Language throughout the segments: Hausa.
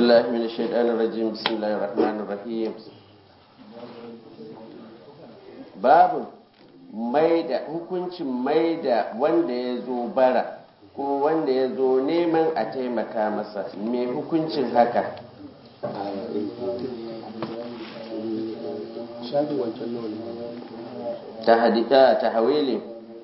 بالله من الشيطان الرجيم بسم الله الرحمن الرحيم babu maida hukuncin maida wanda ya zo bara ko wanda ya zo neman a taimaka masa me hukuncin haka ta hadika ta hawili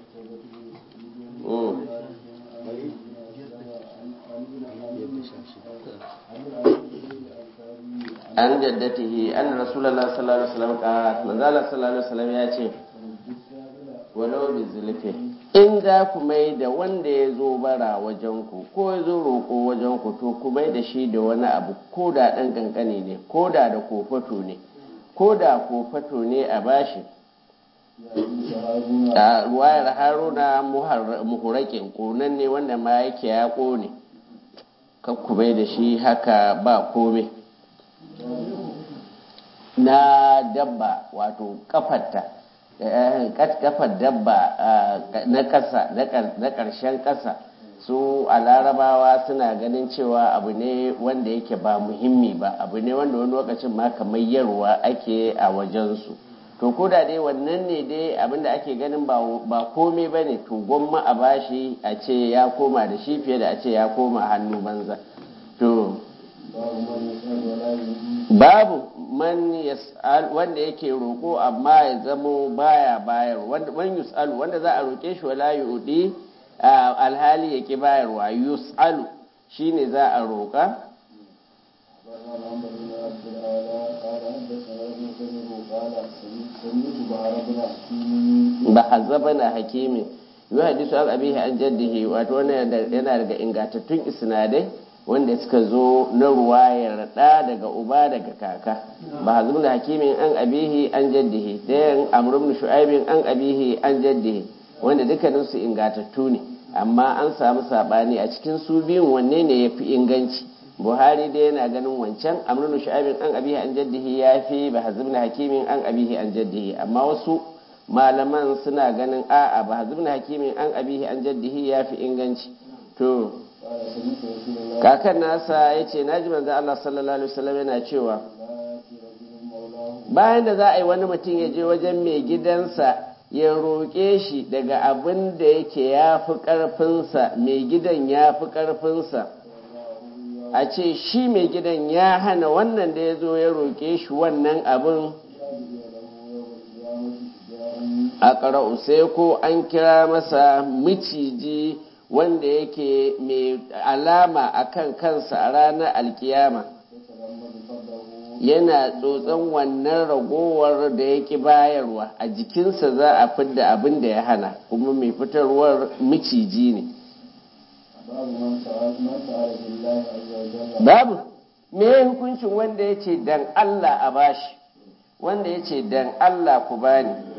an jaddatihi an rasulullah sallallahu alaihi wasallam ka manzala sallallahu alaihi wasallam ya ce walau bi zulfi in za ku mai da wanda ya zo bara wajen ku ko ya zo roƙo wajen ku to ku mai da shi da wani abu ko da ɗan ƙanƙani ne ko da da kofato ne ko da kofato ne a bashi a ruwayar haruna muhurakin ƙonan ne wanda ma yake ya ƙone ku mai da shi haka ba komai na dabba wato kafarta kafar dabba na ƙasa na ƙarshen ƙasa su a larabawa suna ganin cewa abu ne wanda yake ba muhimmi ba abu ne wanda wani lokacin ma kamar yarwa ake a wajensu to ko da dai wannan ne dai abinda ake ganin ba komai ba ne to gwamma a bashi a ce ya koma da shi fiye da a ce ya koma hannu banza to babu man yas'al wanda yake roko amma ya zamo baya bayar wanda man yus'alu wanda za a roke shi wala yudi alhali yake bayarwa yus'alu shine za a roka bahazabana hakimin yi hadisu an abihi an jaddihi wato wannan yana daga ingantattun isnadai wanda suka zo na ruwayar ɗa daga uba daga kaka ba hazum da hakimin an abihi an jaddihi ɗayan amrum shu'aibin an abihi an jaddihi wanda dukkanin su ingatattu ne amma an samu sabani a cikin su biyun wanne ne ya fi inganci buhari dai yana ganin wancan amrum shu'aibin an abihi an jaddihi ya fi ba hazum da hakimin an abihi an jaddihi amma wasu malaman suna ganin a'a ba hazum da hakimin an abihi an jaddihi ya fi inganci to kakan nasa ya ce na ji manzan Allah sallallahu Alaihi wasallam yana cewa bayan da za a yi wani mutum ya je wajen mai gidansa ya roƙe shi daga abin da yake ya fi ƙarfinsa mai gidan ya fi ƙarfinsa a ce shi mai gidan ya hana wannan da ya zo ya roƙe shi wannan abin a ƙara'u sai ko an kira masa miciji wanda yake mai alama a kan kansa a ranar alkiyama yana tsotson wannan ragowar da yake bayarwa a jikinsa za a fidda abin da ya hana kuma mai fitarwar miciji ne babu me hukuncin wanda ya ce dan Allah a bashi wanda ya ce dan Allah ku bani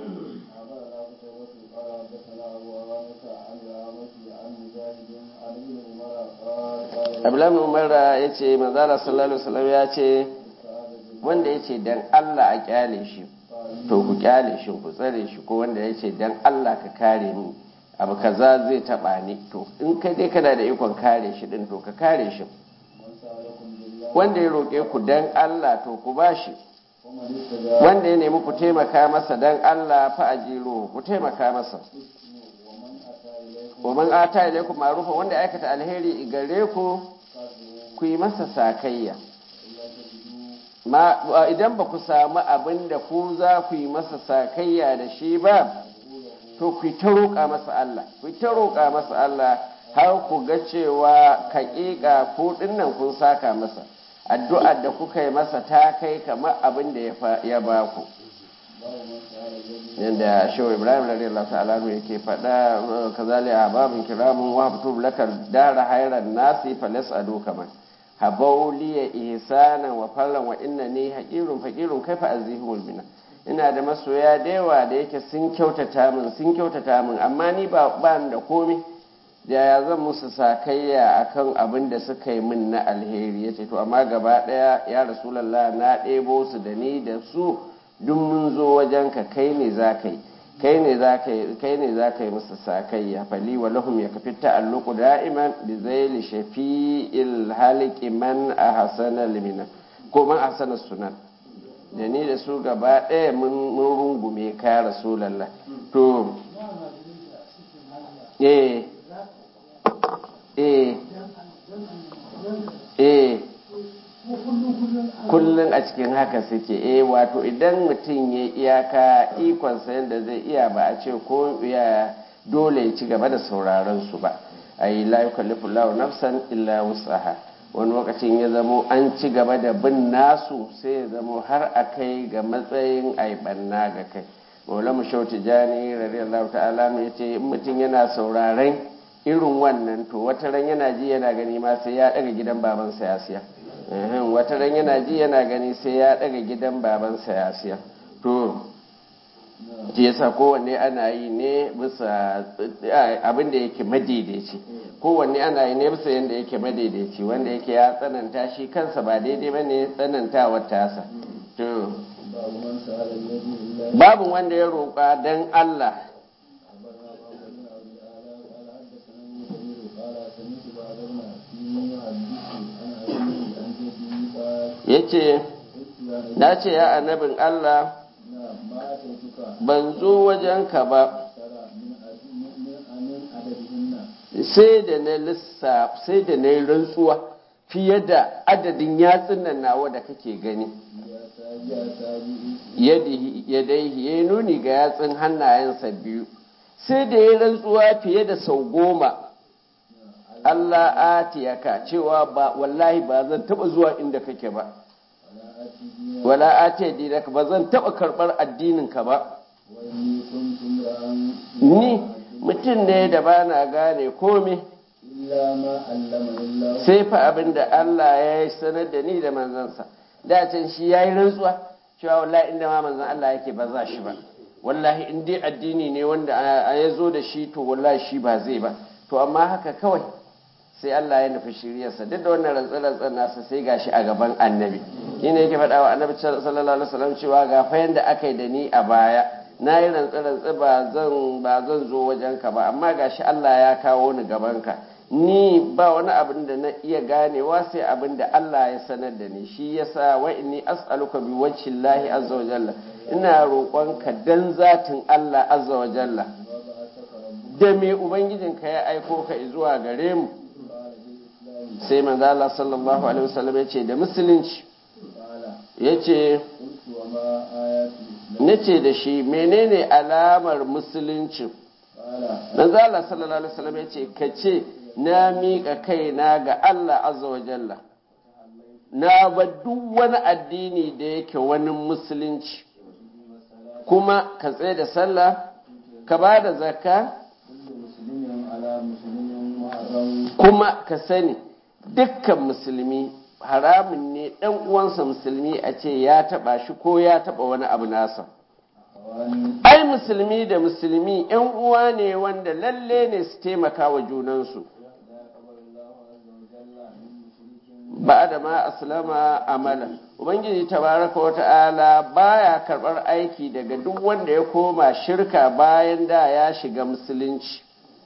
abdullahi umar ya ce manzala sallallahu alaihi wasallam ya ce wanda ya ce dan Allah a kyale shi to ku kyale shi ku tsare shi ko wanda ya ce dan Allah ka kare ni abu kaza zai taba ni to in kai dai kana da ikon kare shi din to ka kare shi wanda ya roƙe ku dan Allah to ku bashi wanda ya nemi ku taimaka masa dan Allah fa ajiro ku taimaka masa wa man ata ilaikum ma'rufa wanda aikata alheri gare ku ku yi masa sakayya ma idan ba ku samu abin da ku za ku yi masa sakayya da shi ba to ku ta roƙa masa Allah ku ta roƙa masa Allah har ku ga cewa kaƙiƙa ko dinnan kun saka masa addu'ar da kuka yi masa ta kai kamar abin da ya ba ku yadda shehu ibrahim radiyallahu ta'ala yake faɗa kazali a babin kiramun wa habtu lakar dara hairan nasi falas ado kamar habauliya ihsana wa fallan wa inna ni haqirun faqirun kaifa azihul bina ina da masoya da yawa da yake sun kyautata min sun kyautata min amma ni ba ba da komai da ya zan musu sakayya akan abin da suka yi min na alheri yace to amma gaba daya ya rasulullah na ɗebo su da ni da su duk mun zo wajen ka kai ne za ka yi kai ne za ka yi kai ne za ka yi musu sakayya fali wa lahum ya kafi ta'alluqu da'iman bi zaili shafi'il haliqi man ahsana limina ko man ahsana sunan da ni da su gaba ɗaya mun rungume ka rasulallah to eh eh eh kullum a cikin haka suke eh wato idan mutum ya iyaka ikonsa yadda zai iya ba a ce ko ya dole ya ci gaba da sauraron su ba a yi la yukallifu lahu nafsan illa wusaha wani lokacin ya zamo an ci gaba da bin nasu sai ya zamo har a kai ga matsayin aibanna ga kai maula mu shauti jani radiyallahu ta'ala mu yace in mutum yana sauraren irin wannan to wata ran yana ji yana gani ma sai ya daga gidan babansa ya siya wata ran yana ji yana gani sai ya daga gidan babansa ya siya to shi yasa kowanne ana yi ne bisa abin da yake madaidaici kowanne ana yi ne bisa yadda yake madaidaici wanda yake ya tsananta shi kansa ba daidai ba ne tsanantawar tasa to babu wanda ya roƙa don Allah ya ce na ce ya annabin Allah ban zo wajenka ba sai da na lissa sai da na yi rantsuwa fiye da adadin yatsun nan nawa da kake gani ya dai ya nuni ga yatsun hannayensa biyu sai da ya rantsuwa fiye da sau goma Allah atiyaka cewa ba wallahi ba zan taba zuwa inda kake ba wala ate dinaka ba zan taba karbar addininka ba ni mutum ne da ba na gane komai sai fa abin da Allah ya yi sanar da ni da manzansa da can shi ya yi rantsuwa cewa wallahi inda ma manzan Allah yake ba za shi ba wallahi in dai addini ne wanda ya zo da shi to wallahi shi ba zai ba to amma haka kawai sai Allah ya nufi shiryarsa duk da wannan rantsar-rantsar nasa sai gashi a gaban annabi shi ne yake faɗa wa annabi sallallahu alaihi wasallam cewa ga fa yanda aka yi da ni a baya na yi rantsar-rantsar ba zan ba zan zo wajenka ba amma gashi Allah ya kawo ni gabanka ni ba wani abin da na iya ganewa sai abin da Allah ya sanar da ni shi yasa wa inni as'aluka bi wajhillahi azza wa jalla ina roƙonka dan zatin Allah azza wa jalla da me ubangijinka ya aiko ka zuwa gare mu sai manzo Allah sallallahu alaihi wasallam ya ce da musulunci ya ce nace da shi menene alamar musulunci manzo Allah sallallahu alaihi wasallam ya ce ka ce na miƙa kaina ga Allah azza wa jalla na ba duk wani addini da yake wani musulunci kuma ka tsaye da sallah ka ba da zakka kuma ka sani dukkan musulmi haramun ne ɗan uwansa musulmi a ce ya taɓa shi ko ya taɓa wani abu nasa ai musulmi da musulmi ‘yan uwa ne wanda lalle ne su taimaka wa junansu ba da ma aslama amala ubangiji tabaraka wa ta'ala baya karɓar aiki daga duk wanda ya koma shirka bayan da ya shiga musulunci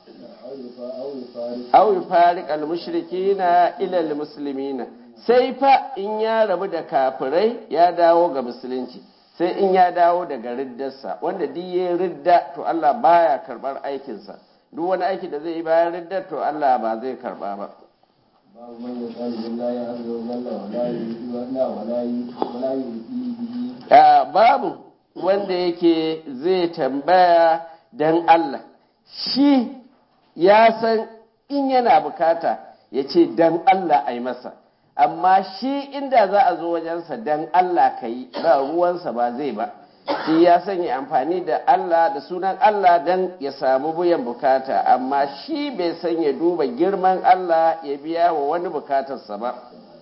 aw yufariq al-mushrikina ila al-muslimina sai fa in ya rabu da kafirai ya dawo ga musulunci sai in ya dawo daga riddarsa wanda duk yayin ridda to Allah baya karbar aikinsa duk wani aiki da zai yi bayan ridda to Allah ba zai karba ba babu man yasalu billahi azza wa jalla wa la yu'minu wa la yu'minu babu wanda yake zai tambaya dan Allah shi ya san in yana bukata ya ce dan Allah a yi masa amma shi inda za a zo wajensa dan Allah ka yi ba ruwansa ba zai ba shi ya sanya amfani da Allah da sunan Allah dan ya samu buyan bukata amma shi bai san ya duba girman Allah ya biya wa wani bukatarsa ba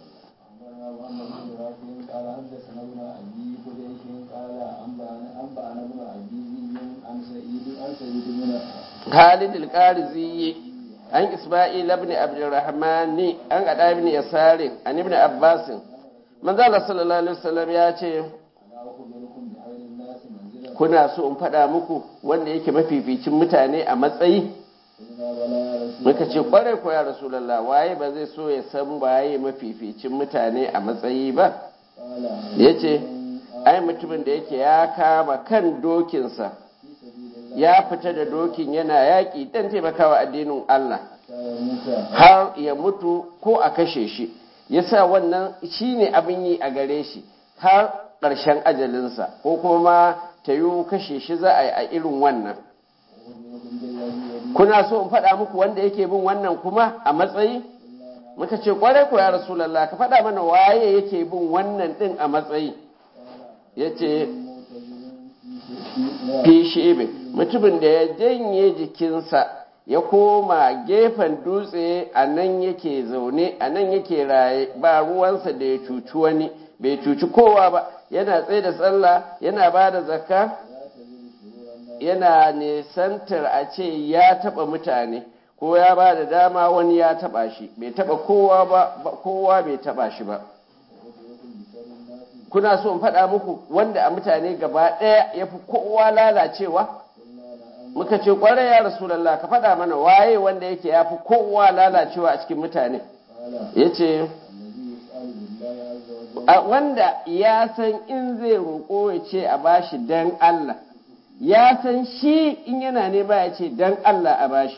قال حدثنا ابن ابي قريش قال انبانا ابن ابي عن سعيد عن سعيد بن Khalid al-Qarizi an Isma'il ibn Abdurrahman an Ada ibn Yasar an ibn Abbas manzo Allah sallallahu alaihi wasallam ya ce انا اخبركم بخير الناس منزله kuna so in faɗa muku wanda yake mafificin mutane a matsayi muka ce kwarai ko ya rasulallah waye ba zai so ya san waye mafificin mutane a matsayi ba ya ce ai mutumin da yake ya kama kan dokinsa ya fita da dokin yana yaƙi don taimakawa addinin Allah har ya mutu ko a kashe shi yasa wannan shine abin yi a gare shi har ƙarshen ajalinsa ko kuma ta yi kashe shi za a yi a irin wannan kuna so in faɗa muku wanda yake bin wannan kuma a matsayi muka ce kwarai ko ya rasulallah ka faɗa mana waye yake bin wannan ɗin a matsayi ya ce fi mutumin da ya janye jikinsa ya koma gefen dutse a nan yake zaune a nan yake raye ba ruwansa da ya cuci wani bai cuci kowa ba yana tsaye da tsalla yana ba da zakka yana nesantar a ce ya taba mutane ko ya ba da dama wani ya taba shi bai taba kowa ba kowa bai taba shi ba kuna so in faɗa muku wanda a mutane gaba ɗaya ya fi kowa lalacewa muka ce ƙwarai ya rasulallah ka faɗa mana waye wanda yake ya fi kowa lalacewa a cikin mutane ya ce wanda ya san in zai roƙo ya ce a bashi dan Allah ya san shi in yana ne ba ya ce dan Allah a bashi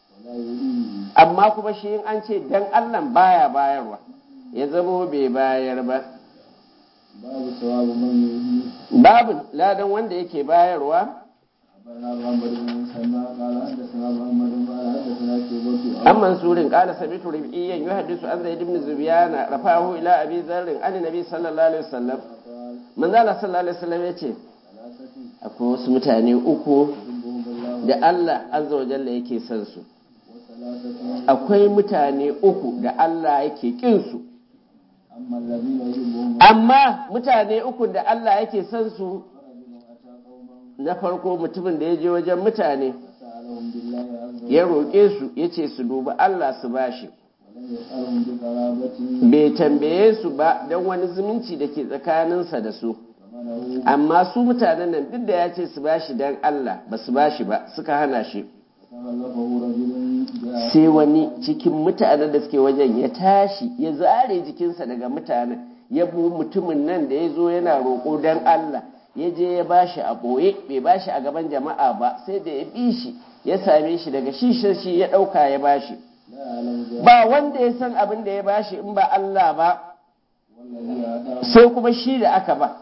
amma kuma shi in an ce dan Allah baya bayarwa ya zamo bai bayar ba babu sawabu man yuhi babu ladan wanda yake bayarwa أخبرنا محمد بن سلمى قال حدثنا محمد قال حدثنا شعبة عن منصور قال سمعت ربيعيا يحدث عن زيد بن زبيان رفعه الى ابي ذر عن النبي صلى الله عليه وسلم قال من ذا صلى الله عليه وسلم yace ثلاثة akwai wasu mutane uku يحبهم الله da Allah azza wa jalla yake son su وثلاثة akwai mutane uku da Allah yake kin su أما الذين يحبهم amma mutane uku da Allah yake son su فرجل أتى قوما na farko mutumin da ya je wajen mutane فسألهم بالله عز ya وجل roƙe su ya ce su dubi Allah su bashi ولم يسألهم بقرابة bai tambaye su ba don wani zumunci da ke tsakaninsa da su فمنعوه amma su mutanen nan duk da ya ce su bashi don Allah ba su bashi ba suka hana shi فخلفه رجل جاء sai wani cikin mutanen da suke wajen ya tashi ya zare jikinsa daga mutanen ya bu mutumin nan da ya zo yana roƙo don Allah ya je ya bashi a ɓoye bai bashi a gaban jama'a ba sai da ya bi shi ya same shi daga shi shi shi ya ɗauka ya bashi لا يعلم ذلك ba wanda ya san abin da ya bashi in ba Allah ba والذي أعطاه sai kuma shi da aka ba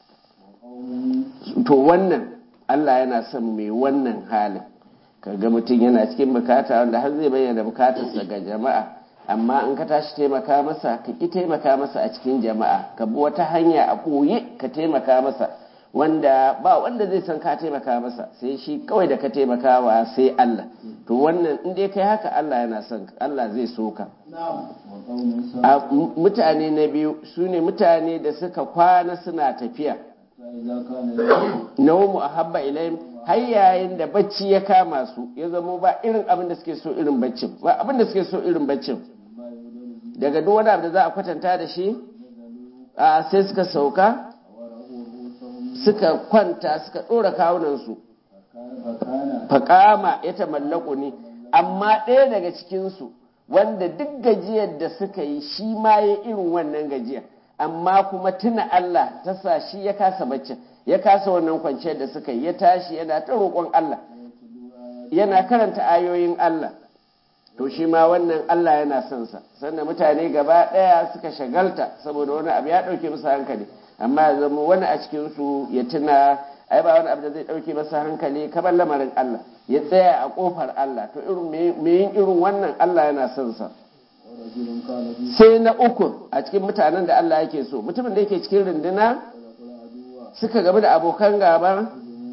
قوم to wannan Allah yana son mai wannan halin kaga mutum yana cikin bukata wanda har zai bayyana bukatarsa ga jama'a amma in ka tashi taimaka masa ka ki taimaka masa a cikin jama'a ka bi wata hanya a ɓoye ka taimaka masa wanda ba wanda zai san ka taimaka masa sai shi kawai da ka taimakawa sai Allah to wannan in dai kai haka Allah yana son ka Allah zai so ka وقوم a ساء m- mutane na biyu su ne mutane da suka kwana suna tafiya فإذا كان يوم naumu a habba ilayhim har yayin da bacci ya kama su ya zamo ba irin abin da suke so irin baccin ba abin da suke so irin baccin ما يولد به daga duk wani abu da za a kwatanta da shi a sai suka sauka ورأوا رؤوسهم suka kwanta suka ɗora kawunansu فكان فكان faƙama ya tamallaku ne amma ɗaya daga cikinsu wanda duk gajiyar da suka yi shi ma ya irin wannan gajiyar amma kuma tuna Allah ta sa shi ya kasa baccin ya kasa wannan kwanciyar da suka yi ya tashi yana ta roƙon Allah yana karanta ayoyin Allah to shi ma wannan Allah yana son sa sannan mutane gaba ɗaya suka shagalta saboda wani abu ya ɗauke musu hankali amma ya zama wani a cikin su ya tuna ai ba wani abu da zai ɗauke masa hankali kamar lamarin Allah ya tsaya a ƙofar Allah to irin me- me yin irin wannan Allah yana son sa ورجل كان في sai na uku a cikin mutanen da Allah yake so mutumin da yake cikin runduna خلق العدو suka gamu da abokan gaba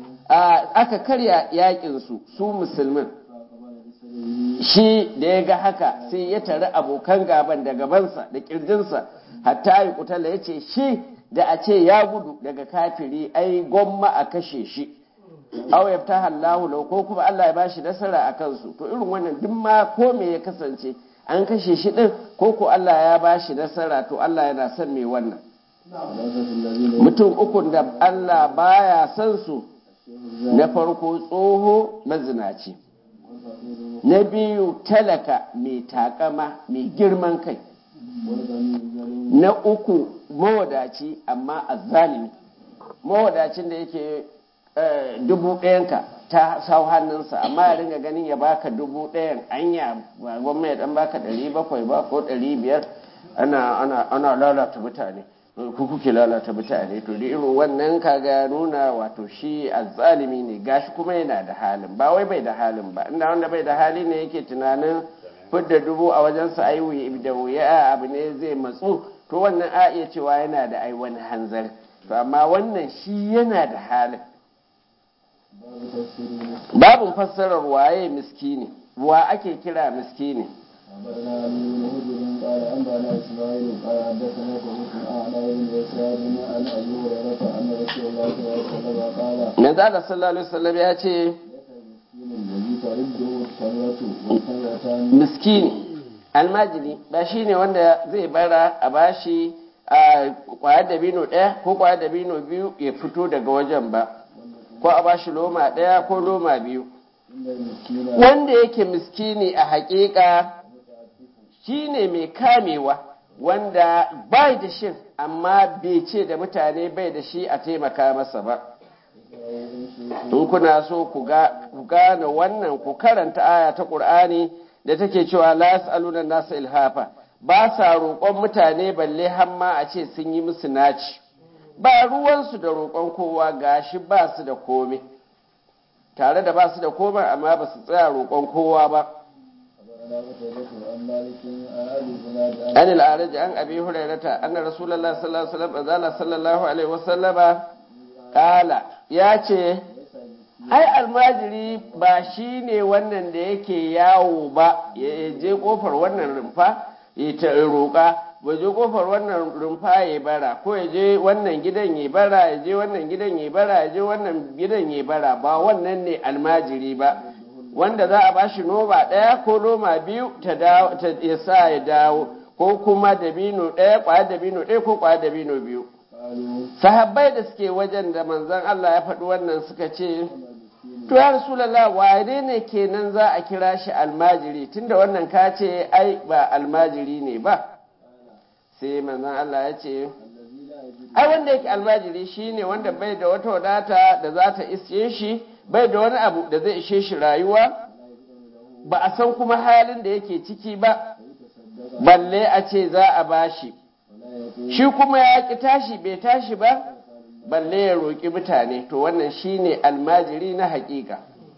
a- aka karya yakin su su musulmin فأقبل بسره shi da ya ga haka sai ya tare abokan gaban da gabansa da kirjinsa hatta yi kutala ya ce shi da a ce ya gudu daga kafiri ai gwamma a kashe shi aw ya ta hallahu lau ko kuma Allah ya bashi nasara a kansu to irin wannan duk ma ko me ya kasance an kashe shi din ko ko Allah ya bashi nasara to Allah yana son me wannan ثلاثة الذين mutum ukun da Allah baya son su na farko tsoho mazinaci na biyu talaka mai takama mai girman kai na uku mawadaci amma azzalimi mawadacin da yake dubu ɗayanka ta sau hannunsa amma ya ringa ganin ya baka dubu ɗayan anya ba gwamna ya dan baka ɗari bakwai ba ko ɗari biyar ana lalata mutane ku kuke lalata mutane to da irin wannan kaga nuna wato shi azzalimi ne gashi kuma yana da halin ba wai bai da halin ba inda wanda bai da hali ne yake tunanin fidda dubu a wajensa ai da wuya abu ne zai matsu to wannan a iya cewa yana da ai wani hanzari to amma wannan shi yana da halin babin fassarar waye miskini wa ake kira miskini أخبرنا علي بن هجر قال أنبأنا إسماعيل قال حدثنا فوز أعلى بن يسار عن أبي هريرة أن رسول الله صلى الله عليه وسلم قال manzo Allah sallallahu alaihi wasallam ya ce ليس المسكين الذي ترده التمرة والتمرتان miskini almajiri ba shine wanda zai bara a bashi a kwayar dabino ɗaya ko kwayar dabino biyu ya fito daga wajen ba ko a bashi loma ɗaya ko loma biyu إن المسكين wanda yake miskini a haƙiƙa shine mai kamewa wanda bai da shin amma bai ce da mutane bai da shi a taimaka masa ba in kuna so ku ga- ku gane wannan ku karanta aya ta ƙur'ani da take cewa la yas'aluna nasa ilhafa ba sa roƙon mutane balle hamma a ce sun yi musu naci ba ruwansu da roƙon kowa gashi ba su da komai tare da ba su da komai amma ba su tsaya roƙon kowa ba أخبرنا قتيبة عن مالك عن أبي زناد عن an al'araji an abi hurairata anna rasulullah sallallahu alaihi wasallam azala sallallahu alaihi wasallama kala ya ce ai almajiri ba shi ne wannan da yake yawo ba ya je kofar wannan rumfa ya ta roƙa ba je kofar wannan rumfa ya bara ko ya je wannan gidan ya bara ya je wannan gidan ya bara ya je wannan gidan ya bara ba wannan ne almajiri ba wanda za a bashi noma ɗaya ko noma biyu ta dawo ta ya sa ya dawo ko kuma dabino ɗaya ƙwayar dabino ɗaya ko ƙwayar dabino biyu قالوا sahabbai da suke wajen da manzon Allah ya faɗi wannan suka ce to ya rasulullah wane ne kenan za a kira shi almajiri tunda wannan ka ce ai ba almajiri ne ba sai manzon Allah ya ce الذي لا يجد ai wanda yake almajiri shine wanda bai da wata wadata da za ta isye shi bai da wani abu da zai ishe shi rayuwa ba a san kuma halin da yake ciki ba فيتصدق balle a ce za a bashi ولا يقول shi kuma ya ki tashi bai tashi ba balle ya roƙi mutane to wannan shine almajiri na haƙiƙa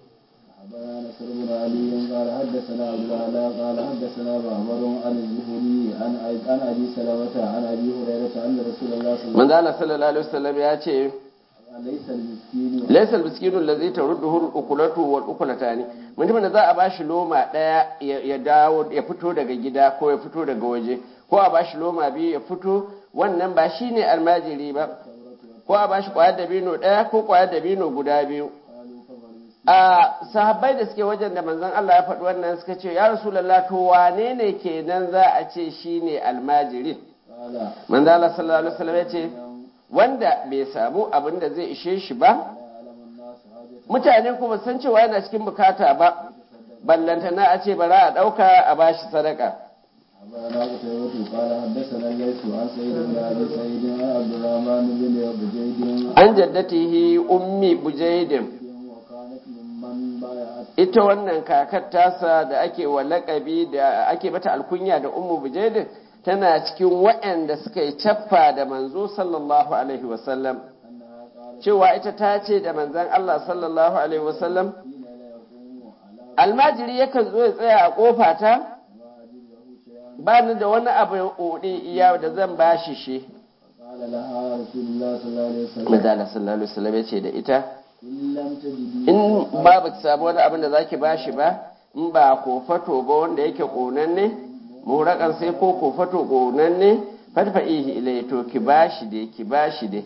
أخبرنا نصر بن علي قال حدثنا عبد الأعلى قال حدثنا معمر عن الزهري عن عن أبي سلمة عن أبي هريرة أن رسول الله صلى الله manzo Allah sallallahu alaihi wasallam ya ce عليه وسلم ليس المسكين laysa almiskinu allazi tarudduhu al-ukulatu wal ukulatani mutumin da za a bashi loma daya ya ya dawo ya fito daga gida ko ya fito daga waje ko a bashi loma biyu ya fito wannan ba shine almajiri ba ko a bashi kwayar dabino daya ko kwayar dabino guda biyu قالوا فما المسكين a sahabbai da suke wajen da manzon Allah ya faɗi wannan suka ce ya rasulullah to wane ne kenan za a ce shine almajirin قال manzon Allah sallallahu alaihi wasallam ya ce wanda bai samu abin da zai ishe shi ba لا يعلم الناس حاجة mutane kuma san cewa yana cikin bukata ba ballantana a ce bara a ɗauka a bashi sadaka أخبرنا قتيبة قال حدثنا الليث عن سعيد بن أبي سعيد عن عبد الرحمن بن بجيد an jaddatihi ummi bujaidin وكانت ممن بايعت ita wannan kakar tasa da ake wa laƙabi da ake mata alkunya da ummu bujaidin tana cikin waɗanda suka yi caffa da manzo sallallahu alaihi wasallam أنها قالت cewa ita ta ce da manzon Allah sallallahu alaihi wasallam حين لا يقوم على almajiri yakan zo ya tsaya a kofata ما أجد له شيئا ba ni da wani abu ya iya da zan bashi shi قال لها رسول الله صلى الله عليه وسلم Manzala sallallahu alaihi wasallam ya ce da ita إن لم تجدي in ba ba ki samu wani abin da zaki bashi ba in ba kofato ba wanda yake konanne murakan sai ko kofato konanne fadfa'ihi ilai to ki bashi dai ki bashi dai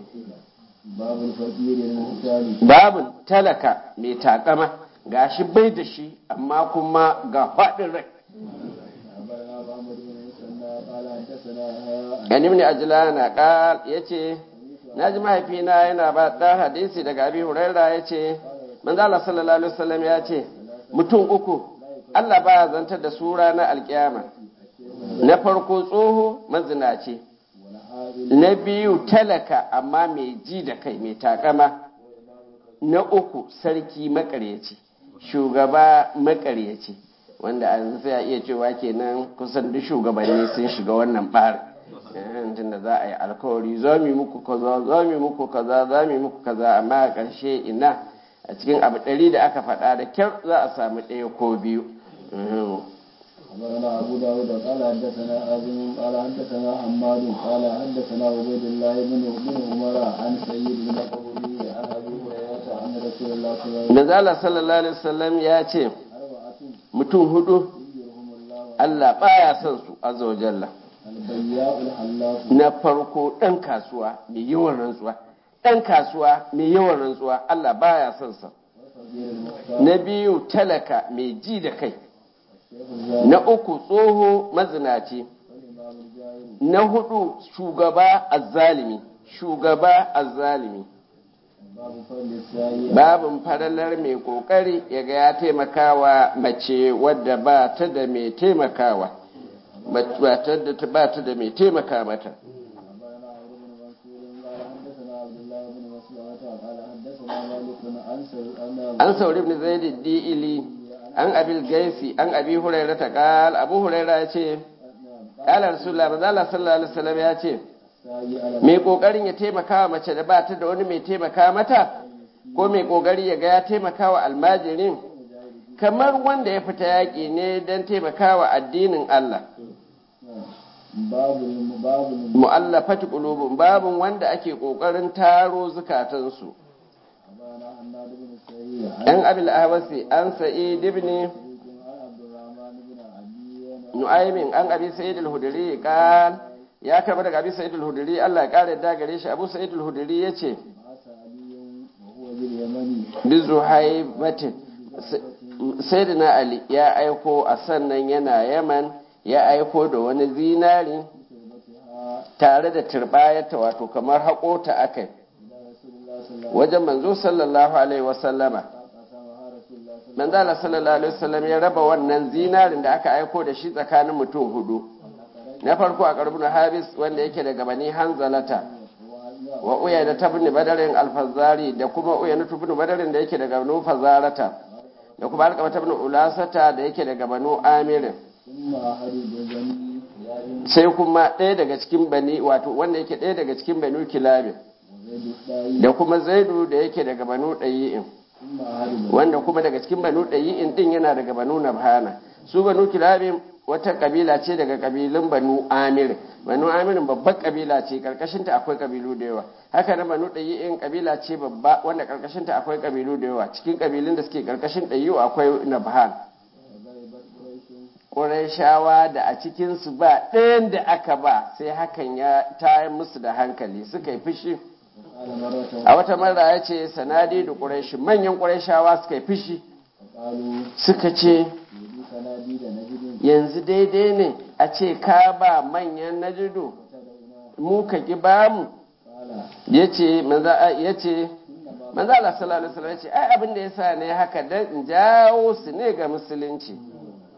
باب الفقير المحتاج babun talaka mai takama gashi bai da shi amma kuma ga faɗin rai أخبرنا محمد بن مسنى قال حدثنا يحيى an ibn ajlana qal yace naji mahaifina yana ba ɗan hadisi daga abi huraira ya ce manzo Allah sallallahu alaihi wasallam ya ce mutum uku Allah baya zantar da su ranar alkiyama na farko tsoho mazinaci na biyu talaka amma mai ji da kai mai takama na uku sarki makaryaci shugaba makaryaci wanda an sai a iya cewa kenan kusan duk shugabanni sun shiga wannan ɓarin tunda za a yi alkawari za mu yi muku kaza za mu yi muku kaza za mu yi muku kaza amma a ƙarshe ina a cikin abu ɗari da aka faɗa da kyar za a samu ɗaya ko biyu أخبرنا أبو داود قال حدثنا آزم قال حدثنا حماد قال حدثنا عبيد الله بن بن عمر عن سيد بن قبولي عن أبي هريرة عن رسول الله صلى الله عليه وسلم Manzala sallallahu alaihi wasallam ya ce أربعة mutum hudu يذكرهم الله Allah baya son su azza wa jalla البياء الحلاق na farko ɗan kasuwa mai yawan rantsuwa ɗan kasuwa mai yawan rantsuwa Allah baya son sa والفقير المختار na biyu talaka mai ji da kai الشيخ الزاهد na uku tsoho mazinaci والإمام الجاهل na hudu shugaba azzalimi shugaba azzalimi باب فضل السائل babin faralar mai kokari ya ga ya taimakawa mace wadda ba ta da mai taimakawa ba ta da ba ta da mai taimaka mata أخبرنا عمرو بن منصور قال حدثنا عبد الله بن مسلمة قال حدثنا مالك عن سعيد an sauri ibn zaid di'ili an abil gaisi an abi hurairah ta qal abu hurairah ya ce qala rasulullah manzo Allah sallallahu alaihi wasallam ya ce السائل على mai kokarin ya taimaka wa mace da ba ta da wani mai taimaka mata ko mai kokari ya ga ya taimaka wa almajirin kamar wanda ya fita yaƙi ne don taimaka wa addinin Allah باب الم- باب الم- mu'allafati qulubun babun wanda ake kokarin taro zukatansu أخبرنا حماد بن سعيد عن an abil ahwasi an sa'id ibn شريك عن عبد الرحمن بن عدي nu'aymin an abi sa'id al-hudri qal ya karba daga abi sa'id al-hudri Allah ya kare da gare shi abu sa'id al-hudri yace بعث علي وهو باليمن bi zuhaibatin sayyidina ali ya aiko a sannan yana yaman ya aiko da wani zinari بشربتها tare da turbayarta wato kamar haƙota akai إلى رسول الله صلى الله عليه wajen manzo sallallahu alaihi wasallama وسلم قسمها رسول الله صلى الله manzo Allah sallallahu alaihi wasallam ya raba wannan zinarin da aka aiko da shi tsakanin mutum hudu na farko a karbun habis wanda yake daga bani hanzalata عليه وسلم wa uyayna tabni badarin alfazari da kuma uyayna tabni badarin da yake daga banu fazarata da kuma alqama tabni ulasata da yake daga banu amirin ثم أحد بني ياد sai kuma ɗaya daga cikin bani wato wanda yake ɗaya daga cikin banu kilabin وزيد الداعي da kuma zaidu da yake daga banu ɗayi'in ثم أحد بني wanda kuma daga cikin banu ɗayi'in ɗin yana daga banu nabhana su banu kilabin wata kabila ce daga kabilun banu amir banu amirin babbar kabila ce karkashinta akwai kabilu da yawa haka na banu ɗayi'in kabila ce babba wanda karkashinta akwai kabilu da yawa cikin kabilun da suke karkashin ɗayi'u akwai nabhan وغيبت قريش ƙurashawa da a cikinsu ba ɗayan da aka ba sai hakan ya tayar musu da hankali suka yi fushi وقال مرة a wata mara ya ce sanadi da ƙurashi manyan ƙurashawa suka yi fushi وقالوا suka ce يدي سناديد نجد yanzu daidai ne a ce ka ba manyan najidu وتدعونا mu ka ki ba mu قال ya ce ya ce إنما manzo Allah sallallahu alaihi wasallam ya ce ai abin da yasa ne haka dan in jawo su ne ga musulunci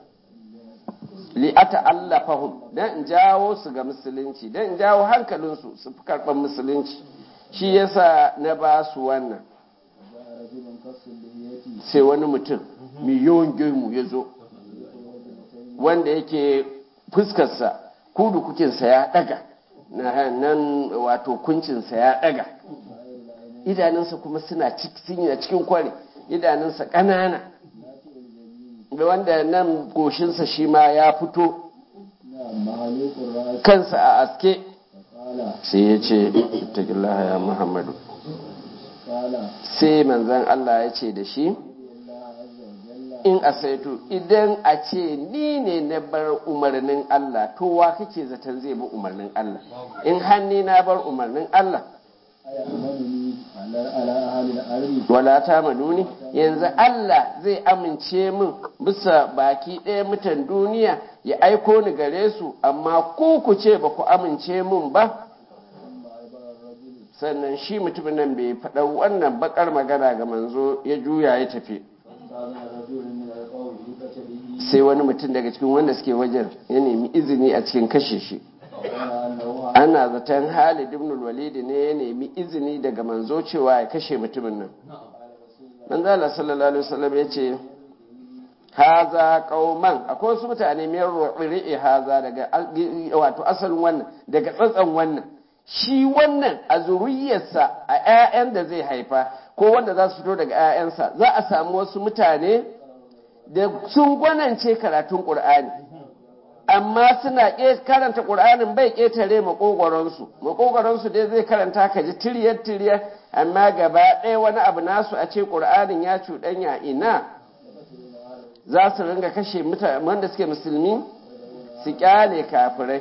li ata'allafahum dan in jawo su ga musulunci dan in jawo hankalinsu su fi karban musulunci shi yasa na ba su wannan جاء رجل قص اللحية sai wani mutum mai yawan gemu ya zo wanda yake fuskarsa kudu kukinsa ya daga na nan wato kuncinsa ya daga idanunsa kuma suna cikin cikin kwari idanunsa ƙanana da wanda nan goshinsa shi ma ya fito نعم محلوق الرأس kansa a aske قال sai ya ce ittaqillaha ya muhammadu قال sai manzon Allah ya ce da shi الله عز وجل in asaitu idan a ce ni ne na bar umarnin Allah to wa kake zaton zai bi umarnin Allah in hanni na bar umarnin Allah أيأمنني على على أهل الأرض wala ta manuni yanzu Allah zai amince min bisa baki ɗaya mutan duniya ya aiko ni gare su amma ku ku ce ba ku amince min ba sannan shi mutumin nan bai faɗa wannan bakar magana ga manzo ya juya ya tafi sai wani mutum daga cikin wanda suke wajen ya nemi izini a cikin kashe shi ana zaton Halid ibn Walid ne ya nemi izini daga manzo cewa ya kashe mutumin nan manzo Allah sallallahu alaihi wasallam ya ce haza qauman akwai wasu mutane mai ri'i haza daga wato asalin wannan daga tsatsan wannan shi wannan a zuriyarsa a 'ya'yan da zai haifa ko wanda za su fito daga 'ya'yansa za a samu wasu mutane da sun gwanance karatun ƙur'ani amma suna karanta ƙur'anin bai ƙetare maƙogwaronsu maƙogwaronsu dai zai karanta ka ji tiriyar tiriyar amma gaba ɗaya wani abu nasu a ce ƙur'anin ya cuɗanya ina za su ringa kashe wanda suke musulmi su ƙyale kafirai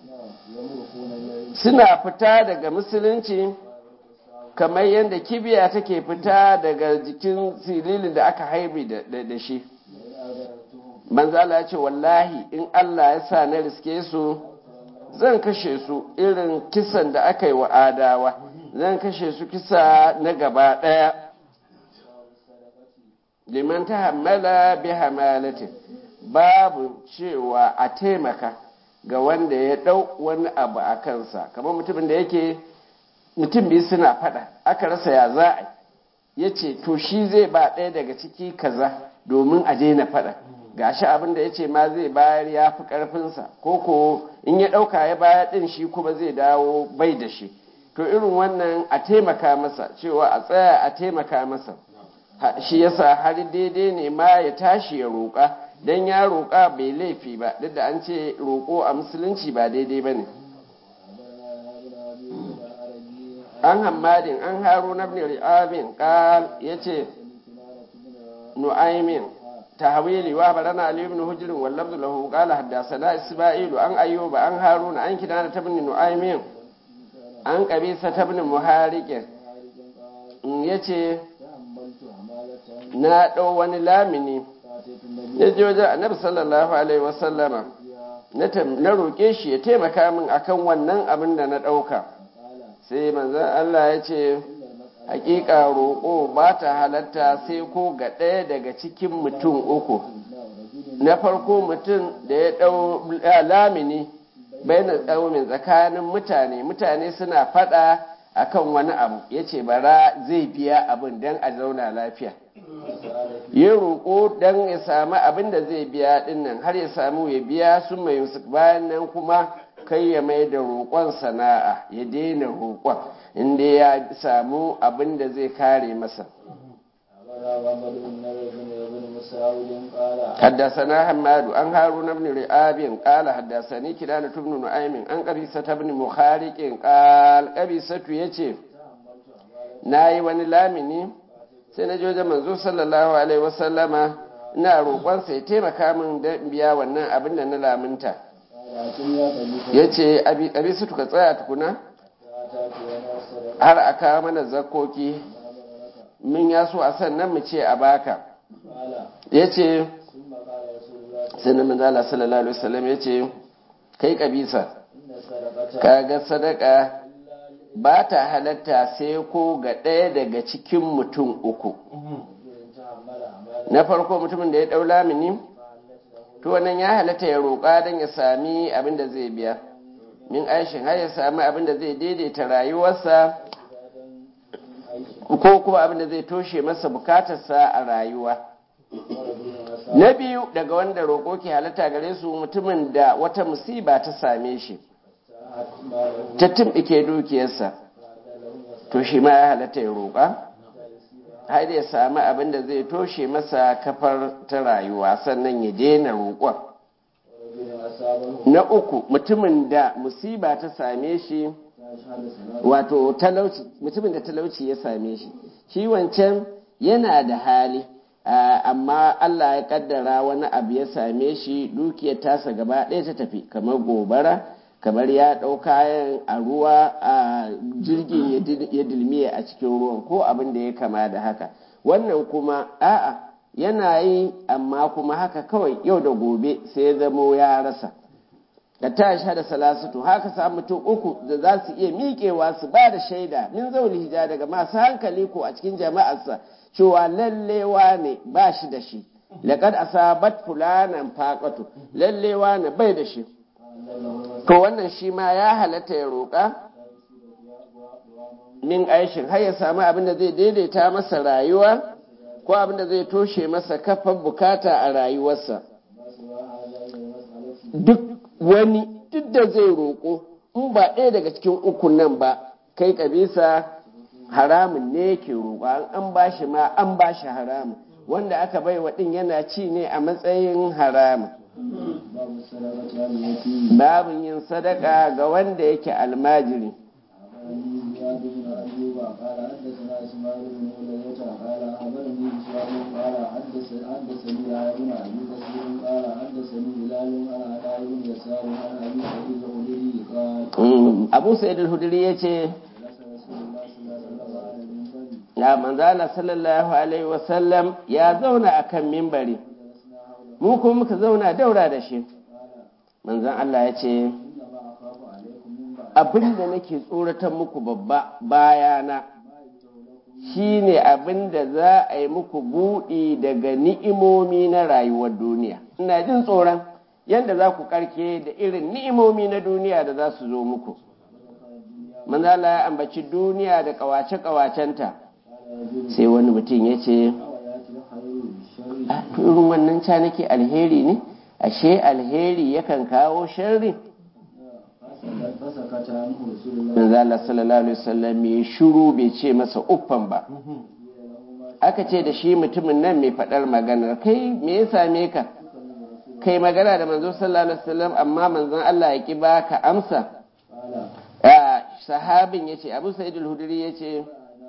suna fita daga musulunci kamar yadda kibiya take fita daga jikin sililin da aka haibi da shi manzala ya ce wallahi in Allah ya sa na riske su zan kashe su irin kisan da aka yi wa adawa zan kashe su kisa na gaba ɗaya liman ta hamala bi hamalati babu cewa a taimaka ga wanda ya ɗau wani abu a kansa kamar mutumin da yake mutum biyu suna faɗa aka rasa ya za a ya ce to shi zai ba ɗaya daga ciki kaza domin a daina faɗa gashi abin da ya ce ma zai bayar ya fi ƙarfinsa ko ko in ya ɗauka ya bayar ɗin shi kuma zai dawo bai da shi to irin wannan a taimaka masa cewa a tsaya a taimaka masa shi yasa har daidai ne ma ya tashi ya roƙa don ya roƙa bai laifi ba duk da an ce roƙo a musulunci ba daidai ba ne an hammadin an haru na bin ri'abin ƙal ya ce nu'aimin tahwili wa barana ali ibn hujr wal lafz lahu qala haddathana isma'ilu an ayyuba an haruna an kidana tabni nu'aymin an qabisa tabni muhariq yace na dau wani lamini yaje wajen annabi sallallahu alaihi wasallama na roƙe shi ya taimaka min akan wannan abin da na ɗauka sai manzon Allah ya ce hakika roƙo ba ta halatta sai ko ga ɗaya daga cikin mutum uku na farko mutum da ya ɗau lamini bai na tsaumin tsakanin mutane mutane suna faɗa akan wani abu ya ce bara zai biya abin don a zauna lafiya ya roƙo don ya sami abin da zai biya ɗinnan har ya samu ya biya sun mai bayan nan kuma kai ya mai da roƙon sana'a ya daina roƙon inda ya samu abin da zai kare masa حدثنا حماد عن هارون بن رئاب قال حدثني كنانة بن نعيم عن قبيسة بن مخارق قال قبيسة يتي ناي wani lamini sai na joje manzo sallallahu alaihi wasallama ina roƙonsa ya taimaka min da biya wannan abin da na laminta ya ce abi su tuka tsaya tukuna har a kawo mana zakoki min ya so a sannan mu ce a baka ya ce sai na manzala sallallahu alaihi wasallam ya ce kai kabisa kaga sadaka ba ta halatta sai ko ga ɗaya daga cikin mutum uku na farko mutumin da ya ɗau lamini to wannan ya halatta ya roƙa don ya sami abin da zai biya min aishin har ya sami abin da zai daidaita rayuwarsa ko kuma abin da zai toshe masa bukatarsa a rayuwa na biyu daga wanda roƙo ke halatta gare su mutumin da wata musiba ta same shi ta tumɓike dukiyarsa to shi ma ya halatta ya roƙa har ya sami abin da zai toshe masa kafar ta rayuwa sannan ya daina roƙon na uku mutumin da musiba ta same shi wato talauci mutumin da talauci ya same shi shi wancan yana da hali amma Allah ya kaddara wani abu ya same shi dukiyar tasa gaba ɗaya ta tafi kamar gobara kamar ya ɗau kayan a ruwa a jirgin ya dilmiye a cikin ruwan ko abin da ya kama da haka wannan kuma a'a yana yi amma kuma haka kawai yau da gobe sai ya zamo ya rasa da ta shahada salasatu haka samu mutum uku da za su iya miƙewa su ba da shaida min zauli hija daga masu hankali ko a cikin jama'arsa cewa lallewa ne ba shi da shi laqad asabat fulanan faqatu lallewa ne bai da shi to wannan shi ma ya halatta ya roƙa min aishin har ya samu abin da zai daidaita masa rayuwa ko abin da zai toshe masa kafan bukata a rayuwarsa duk wani duk da zai roƙo in ba ɗaya daga cikin ukun nan ba kai kabisa haramun ne yake roƙa an ba shi ma an ba shi haramun wanda aka bai wa ɗin yana ci ne a matsayin haramun babin yin sadaka ga wanda yake almajiri قال حدثنا اسماعيل بن علية قال اخبرني هشام قال حدثني يا ابن ابي كثير قال حدثني هلال عن عطاء بن يسار عن ابي سعيد الخدري قال abu sa'id al-hudri yace ya manzala sallallahu alaihi wasallam ya zauna akan mimbari mu kuma muka zauna daura da shi manzan Allah ya ce abinda nake tsoratar muku babba bayana shine abinda za a yi muku buɗi daga ni'imomi na rayuwar duniya ina jin tsoron yadda za ku karke da irin ni'imomi na duniya da za su zo muku manzala ya ambaci duniya da kawace-kawacenta sai wani mutum ya ce irin wannan ca nake alheri ne ashe alheri yakan kawo sharri manzala sallallahu alaihi wasallam ya shiru bai ce masa uffan ba aka ce da shi mutumin nan mai faɗar maganar kai me ya same ka kai magana da manzo sallallahu alaihi wasallam amma manzon Allah ya ki baka amsa sahabin yace Abu Sa'id al-Hudri yace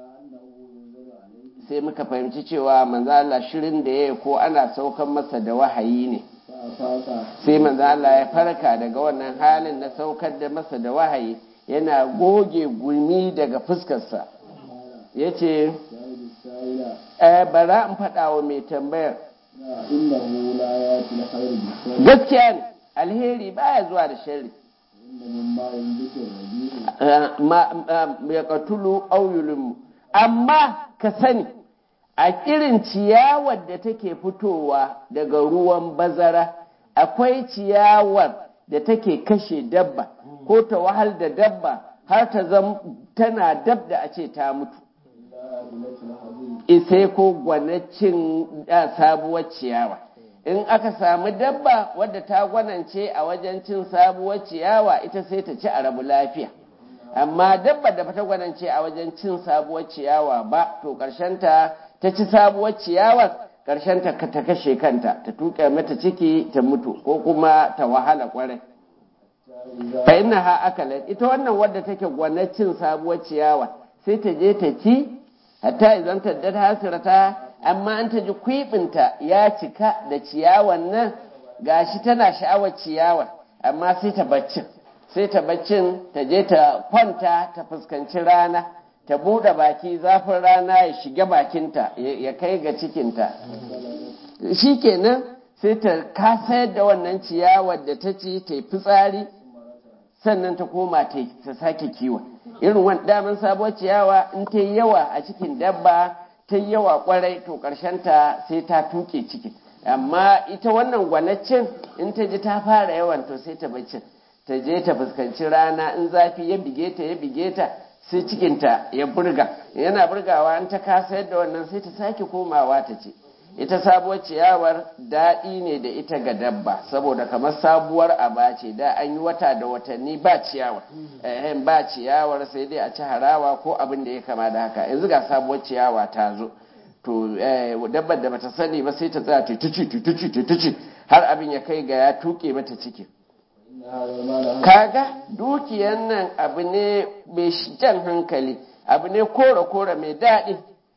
sai muka fahimci cewa manzo Allah shirin da yayi ko ana saukan masa da wahayi ne sai manzo Allah ya farka daga wannan halin na saukar da masa da wahayi yana goge gumi daga fuskarsa yace eh bara in faɗa wa mai tambayar gaskiya ne alheri baya zuwa da sharri ya katulu auyulunmu amma ka sani a irin ciyawar da take fitowa daga ruwan bazara akwai ciyawar da take kashe dabba ko ta wahal da dabba har ta zam tana dab da a ce ta mutu isai ko gwanacin sabuwar ciyawa in aka samu dabba wadda ta gwanance a wajen cin sabuwar ciyawa ita sai ta ci a rabu lafiya amma dabba da ta gwanance a wajen cin sabuwar ciyawa ba to ta ta ci sabuwar ciyawar ta ta kashe kanta ta tuka mata ciki ta mutu ko kuma ta wahala kwarai fa inna ha akalat ita wannan wadda take gwanacin sabuwar ciyawa sai ta je ta ci hatta idan ta da hasirata amma an ta ji kwibinta ya cika da ciyawan nan gashi tana sha'awar ciyawar amma sai ta baccin sai ta baccin ta je ta kwanta ta fuskanci rana ta buɗe baki zafin rana ya shiga bakinta ya kai ga cikinta shikenan sai ta kasayar da wannan ciyawar da ta ci ta yi fitsari sannan ta koma ta sake kiwon irin wani daman sabuwar ciyawa in ta yi yawa a cikin dabba ta yi yawa kwarai to ta sai ta tuke cikin amma ita wannan gwanaccin in ta ji ta fara yawan to sai ta bacci ta je ta fuskanci rana in zafi ya bige ta ya bige ta sai cikinta ya burga yana burgawa in ta kasa yadda wannan sai ta sake komawa ta ce ita sabuwar ciyawar daɗi ne da ita ga dabba saboda kamar sabuwar aba ce da an yi wata da watanni ba ciyawar ehem ba ciyawar sai dai a ci harawa ko abin da ya kama da haka yanzu ga sabuwar ciyawa ta zo to dabbar da bata sani ba sai ta tsaya tutuci tutuci tutuci har abin ya kai ga ya tuke mata ciki kaga dukiyan nan abu ne mai jan hankali abu ne kore-kore mai daɗi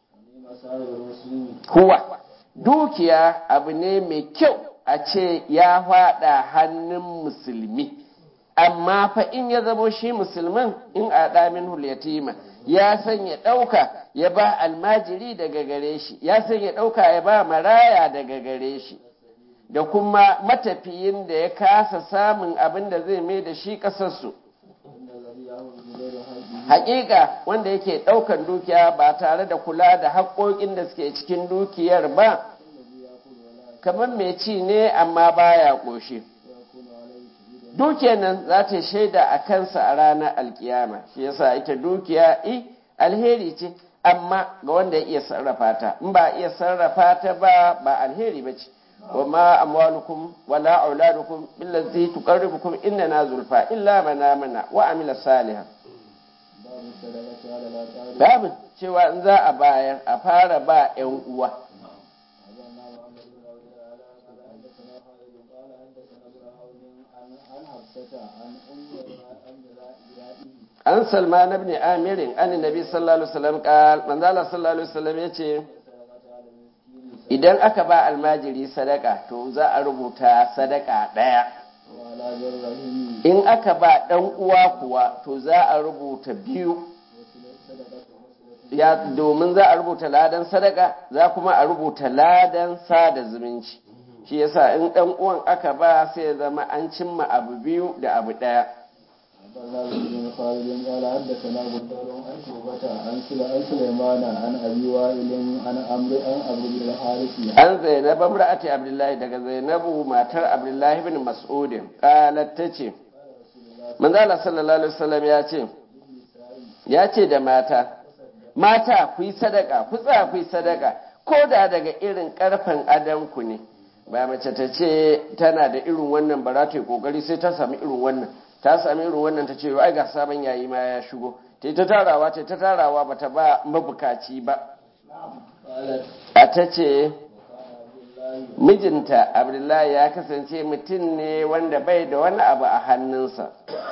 kuwa dukiya abu ne mai kyau a ce ya faɗa hannun musulmi amma fa in ya zamo shi musulmin in a ɗamin hulyatima ya san ya ɗauka ya ba almajiri daga gare shi ya san ya ɗauka ya ba maraya daga gare shi da kuma matafiyin da ya kasa samun abin da zai mai da shi ƙasarsu إن الذي يأخذ بغير حقه haƙiƙa wanda yake ɗaukan dukiya ba tare da kula da haƙoƙin da suke cikin dukiyar ba الذي يأكل ولا kamar mai ci ne amma baya ƙoshi يكون عليه شهيدا dukiyar nan za ta yi shaida a kansa a ranar alkiyama shi yasa ita dukiya i alheri ce amma ga wanda ya iya sarrafa ta in ba iya sarrafa ta ba ba alheri ba ce wa ma amwalukum wala auladukum billati tuqarribukum inna zulfa illa man amana wa amila salihan باب الصدقة على الأقارب babu cewa in za a bayar a fara ba yan uwa أخبرنا محمد بن عبد الأعلى قال حدثنا خالد قال حدثنا ابن عون عن عن حفصة عن أم أم رائه an salman ibn amirin an nabi sallallahu alaihi wasallam qal manzo Allah sallallahu alaihi wasallam yace الصدقة على المسكين idan aka ba almajiri sadaka to za a rubuta sadaka ɗaya وعلى ذي الرحم in aka ba ɗan uwa kuwa to za a rubuta biyu صدقة وصلة ya domin za a rubuta ladan sadaka za kuma a rubuta ladan sada zumunci shi yasa in ɗan uwan aka ba sai ya zama an cimma abu biyu da abu ɗaya أخبرنا بن خالد قال حدثنا بندر عن شعبة عن سل- عن سليمان عن أبي وائل عن عمرو عن عمرو بن الحارث an zainab imra'ati abdullahi daga zainabu matar abdullahi bin mas'udin qalat tace manzo Allah sallallahu alaihi wasallam ya ce ya ce da mata mata ku yi sadaka ku tsaya ku yi sadaka ko da daga irin karfan adanku ne ba mace ta ce tana da irin wannan ba za ta yi kokari sai ta sami irin wannan ta sami irin wannan ta ce ai ga sabon yayi ma ya shigo ta yi ta tarawa ta yi ta tarawa ba ta ba mabukaci ba قالت a ta ce عبد الله mijinta abdullahi ya kasance mutum ne wanda bai da wani abu a hannunsa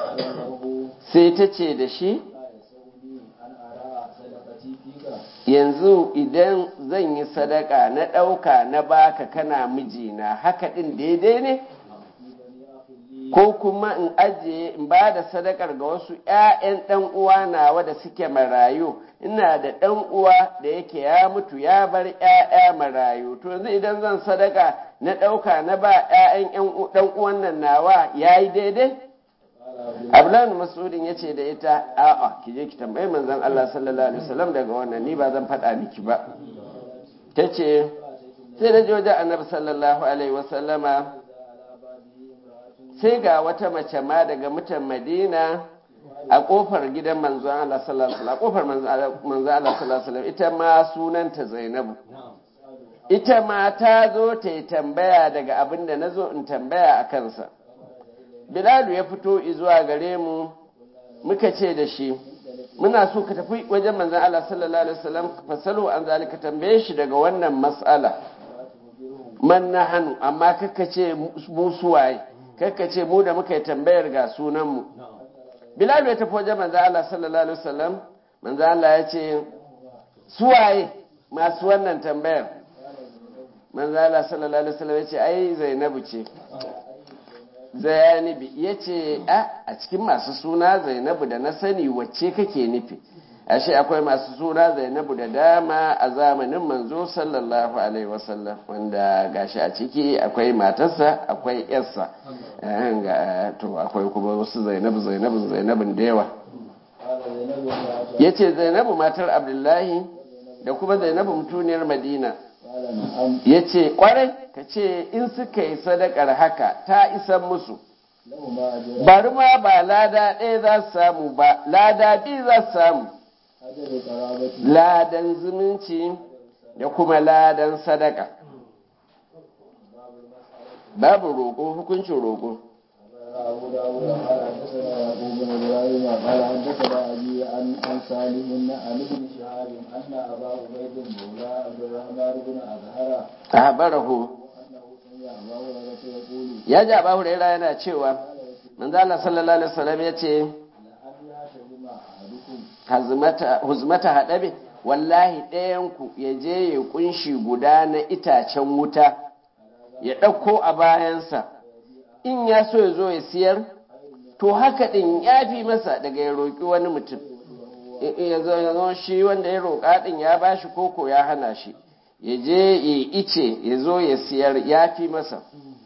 له sai ta ce da shi لا يسعني أن أرى صدقتي فيك yanzu idan zan yi sadaka na ɗauka na baka kana mijina haka ɗin daidai ne في بني أخي لي ko kuma in ajiye in ba da sadakar ga wasu 'ya'yan ɗan uwa nawa da suke marayu ina da ɗan uwa da yake ya mutu ya bar 'ya'ya marayu to yanzu idan zan sadaka na ɗauka na ba 'ya'yan ɗan uwan nan nawa ya yi daidai قال عبد الله abdullahi masudin ya ce da ita a'a ki je ki tambayi manzon Allah sallallahu alaihi wasallam daga wannan ni ba zan faɗa miki ba ta ce sai na je wajen annabi sallallahu alaihi wasallama على بابه امرأة sai ga wata mace ma daga mutan madina a kofar gidan manzon Allah sallallahu alaihi wasallam kofar manzon Allah sallallahu alaihi wasallam ita ma sunanta Zainabu ita ma ta zo ta yi tambaya daga abin da na zo in tambaya a kansa Bilalu ya fito zuwa gare mu muka ce da shi muna so ka tafi wajen manzon Allah sallallahu alaihi wasallam fasalu an zalika tambaye shi daga wannan mas'ala man nahanu amma kaka ce mu suwaye kaka ce mu da muka yi tambayar ga sunan mu Bilal ya tafi wajen manzon Allah sallallahu alaihi wasallam manzon Allah ya ce suwaye masu wannan tambayar manzon Allah sallallahu alaihi wasallam ya ce ai Zainabu ce Zayanibi ya ce a cikin masu suna Zainabu da na sani wacce kake nufi ashe akwai masu suna Zainabu da dama a zamanin manzo sallallahu alaihi wasallam wanda gashi a ciki akwai matarsa akwai yarsa eh, ga- to akwai kuma wasu Zainabu Zainabu Zainabun da yawa قال زينب امرأة yace Zainabu matar Abdullahi da kuma Zainabu mutuniyar Madina قال نعم yace kwarai ka ce in suka yi sadakar haka ta isan musu لهما أجر bari ma ba lada ɗaya za su samu ba lada biyu za su samu أجر قرابتي ladan zumunci da kuma ladan sadaka babu roƙo hukuncin roƙo أبو داود قال حدثنا يعقوب بن إبراهيم قال حدثنا أبي عن عن سالم عن ابن شهاب أن أبا عبيد مولى عبد الرحمن بن أزهر ahbarahu أنه سمع أبا هريرة يقول ya ji abu huraira yana cewa manzo Allah sallallahu alaihi wasallam ya ce لأن يعتزم أحدكم hazmata huzmata hadabe wallahi ɗayan ku ya je ya kunshi guda na itacen wuta ya ɗauko a bayansa in ya so ya zo ya siyar to haka ɗin ya fi masa daga ya roƙi wani mutum ya zo ya zo shi wanda ya roƙa ɗin ya ba shi koko ya hana shi ya je ya ice ya zo ya siyar ya fi masa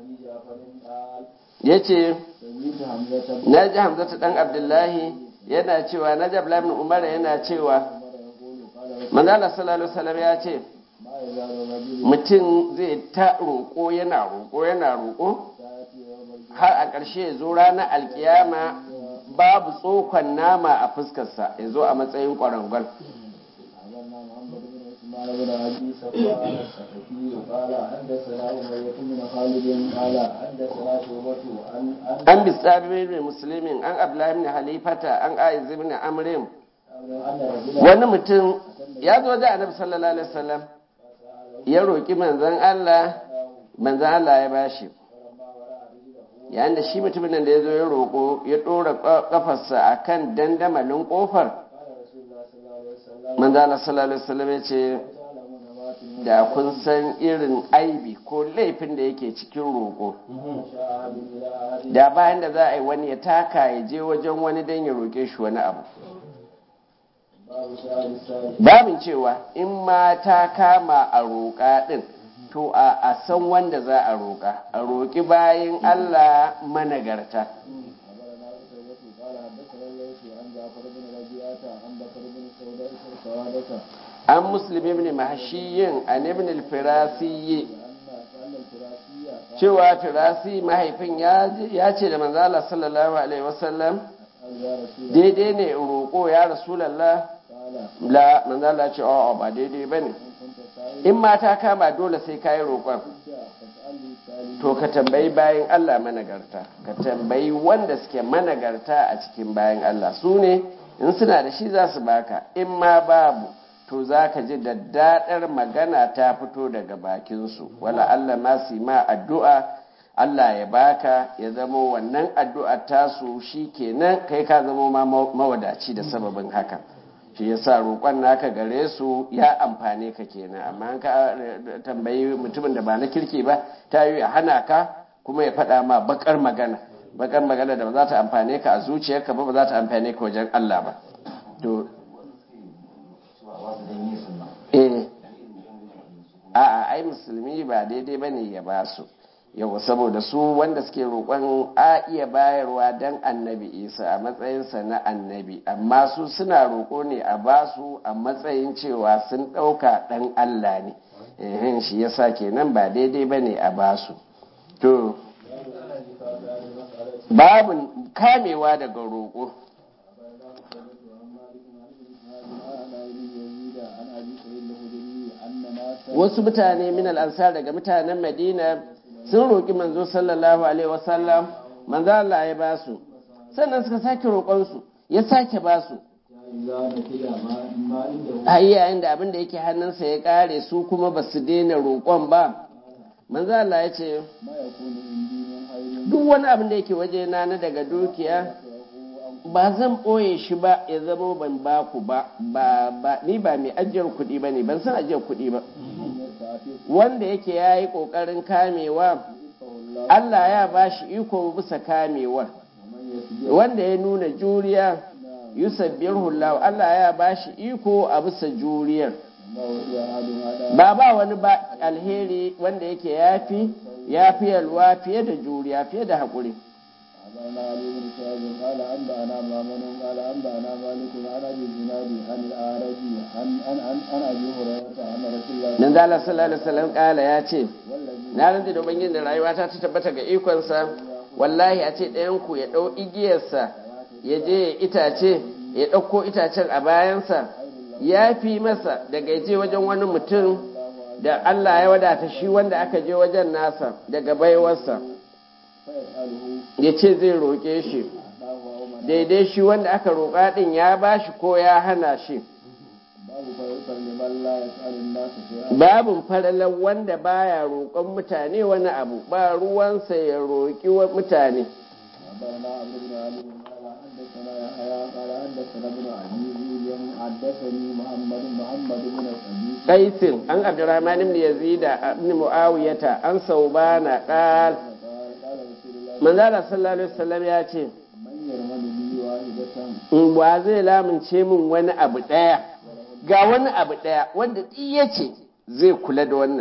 أبي جعفر قال yace سمعت حمزة بن na ji hamzatu dan abdullahi yana cewa na ji abdullahi ibn umar yana cewa عمر يقول قال رسول manzo Allah sallallahu alaihi wasallam ya ce ما يزال الرجل mutum zai ta roƙo yana roƙo yana roƙo يأتي يوم القيامة har a ƙarshe ya zo ranar alkiyama babu tsokon nama a fuskarsa ya zo a matsayin ƙwarangwal أخبرنا محمد بن عثمان بن أبي صفوان الثقفي قال حدثنا أمية بن خالد قال حدثنا شعبة عن عن an bisabi ibn muslimin an abdullahi ibn halifata an aiz ibn amrin أن رجلا wani mutum ya zo da annabi sallallahu alaihi wasallam ya roƙi manzon Allah manzon Allah ya bashi yayin da shi mutumin nan da ya zo ya roƙo ya ɗora ƙafarsa a kan dandamalin ƙofar قال رسول الله صلى الله عليه وسلم manzon Allah sallallahu alaihi wasallam ya ce تعلمون ما في da kun san irin aibi ko laifin da yake cikin roƙo شاء أحد إلى أحد da bayan da za a yi wani ya taka ya je wajen wani don ya roƙe shi wani abu باب سؤال السائل babin cewa in ma ta kama a roƙa ɗin to a a san wanda za a roƙa a roƙi bayan Allah managarta أخبرنا قتيبة قال حدثنا الليث عن جعفر بن ربيعة عن بكر بن سوداء سوادة an musulmi ibn mahshiyin an ibn al-firasiyyi أن أن الفراسية قال cewa firasi mahaifin ya je- ya ce da manzo Allah sallallahu alaihi wasallam أسأل يا رسول الله daidai ne in roƙo ya rasulullah قال la manzo Allah ce a'a ba daidai bane إن كنت سائلا in ma ta kama dole sai kai roƙon فاسألني السائل to ka tambayi bayan Allah managarta ka tambayi wanda suke managarta a cikin bayan Allah su ne in suna da shi za su baka in ma babu to za ka ji daddaɗar magana ta fito daga bakinsu wala Allah ma su ma addu'a Allah ya baka ya zamo wannan addu'ar tasu shi kenan kai ka zamo ma mawadaci da sababin haka shi yasa roƙon naka gare su ya amfane ka kenan amma an ka tambayi mutumin da ba na kirki ba ta yi ya hana ka kuma ya faɗa ma bakar magana bakar magana da ba za ta amfane ka a zuciyarka ba ba za ta amfane ka wajen Allah ba to eh a'a ai musulmi ba daidai bane ya ba su yau saboda su wanda suke roƙon a iya bayarwa dan annabi isa a matsayinsa na annabi amma su suna roƙo ne a ba su a matsayin cewa sun ɗauka ɗan allah ne ehin shi yasa kenan ba daidai bane a ba su to babu kamewa daga roƙo wasu mutane min al'ansar daga mutanen madina sun roƙi manzo sallallahu alaihi wasallam manzo Allah ya ba su sannan suka sake roƙonsu ya sake ba su a yayin da abin da yake hannunsa ya ƙare su kuma ba su daina roƙon ba manzo Allah ya ce duk wani abin da yake waje na na daga dukiya ba zan ɓoye shi ba ya zama ban ba ku ba ba ni ba mai ajiyar kuɗi ba ne ban san ajiyar kuɗi ba wanda yake ya yi ƙoƙarin kamewa Allah ya ba shi iko bisa kamewar wanda ya nuna juriya yusabbir hullahu Allah ya ba shi iko a bisa juriyar ba ba wani ba alheri wanda yake yafi yafi yalwa fiye da juriya fiye da haƙuri أخبرنا علي بن شهاب قال أنبأنا مامون قال أنبأنا مالك عن أبي الزناد عن الأعرج عن عن عن عن أبي هريرة عن رسول الله nan da Allah sallallahu alaihi wasallam kala ya ce والذي na rantsi da ubangiji da rayuwa ta ta tabbata ga ikonsa wallahi a ce ɗayan ku ya ɗau igiyarsa ya je ya itace ya ɗauko itacen a bayansa ya fi masa daga ya je wajen wani mutum da Allah ya wadata shi wanda aka je wajen nasa daga baiwarsa فيسأله ya ce zai roƙe shi أعطاه أو منعه daidai shi wanda aka roƙa ɗin ya ba shi ko ya hana shi باب فيسأل لمن لا يسأل الناس شيئا babin faralar wanda baya roƙon mutane wani abu ba ruwansa ya roƙi wa mutane أخبرنا عبد بن علي قال حدثنا يحيى قال حدثنا ابن أبي ذئب حدثني محمد محمد بن أبي qaisin an abdurrahman ibn yazid ibn muawiyata an saubana qal قال قال رسول الله manzo Allah sallallahu alaihi wasallam ya ce من يرمل لي واحدة in ba zai lamunce min wani abu daya ga wani abu daya wanda duk yace zai kula da wannan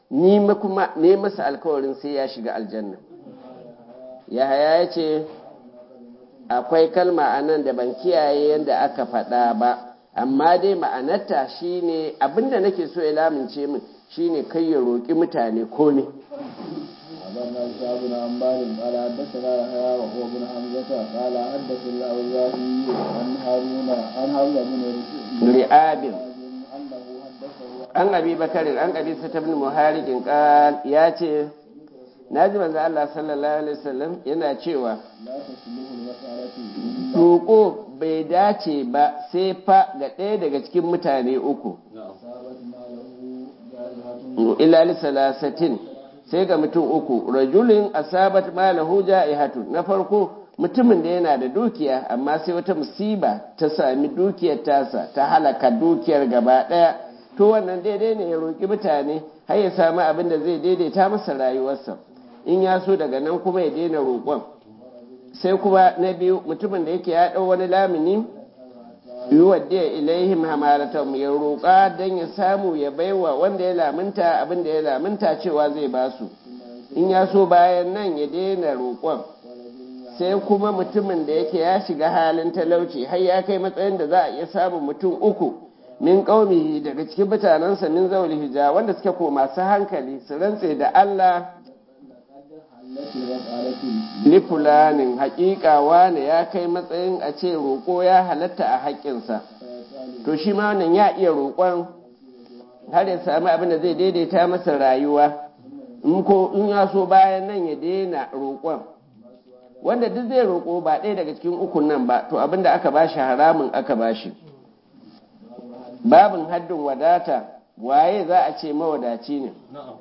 ni kuma ne masa alkawarin sai ya shiga aljanna yahaya ya ce akwai kalma a nan da ban kiyaye yadda aka faɗa ba amma dai ma'anarta shine abinda nake so ya lamince min shine kai ya roƙi mutane komai أخبرنا إسحاق بن عمار قال حدثنا يحيى وهو بن حمزة قال حدث الأوزاعي عن هارون عن هارون بن ri'abin أنه حدثه an abi bakarin an abi sata bin muharikin kan ya ce na ji manzo Allah sallallahu alaihi wasallam yana cewa لا تصلح المسألة إلا roƙo bai dace ba sai fa ga ɗaya daga cikin mutane uku أصابت ماله جارحة illa li salasatin sai ga mutum uku rajulin asabat malahu ja'ihatu na farko mutumin da yana da dukiya amma sai wata musiba ta sami dukiyar tasa ta halaka dukiyar gaba daya to wannan daidai ne ya roki mutane har ya samu abin da zai daidaita masa rayuwarsa in ya so daga nan kuma ya daina roƙon sai kuma na biyu mutumin da yake ya ɗau wani lamini yuwaddiya ilaihim hamalatam ya roƙa don ya samu ya baiwa wanda ya lamunta abin da ya lamunta cewa zai ba su in ya so bayan nan ya daina roƙon sai kuma mutumin da yake ya shiga halin talauci har ya kai matsayin da za a iya samun mutum uku min ƙaumihi daga cikin mutanensa min zauli hija wanda suke ko masu hankali su rantse da Allah التي المسألة li fulanin haƙiƙa wane ya kai matsayin a ce roƙo ya halatta a haƙƙinsa to shi ma wannan ya iya roƙon har ya sami abin da zai daidaita masa rayuwa in ko in ya so bayan nan ya daina roƙon wanda duk zai roƙo ba ɗaya daga cikin ukun nan ba to abin da aka bashi haramun aka bashi babin haddin wadata waye za a ce mawadaci ne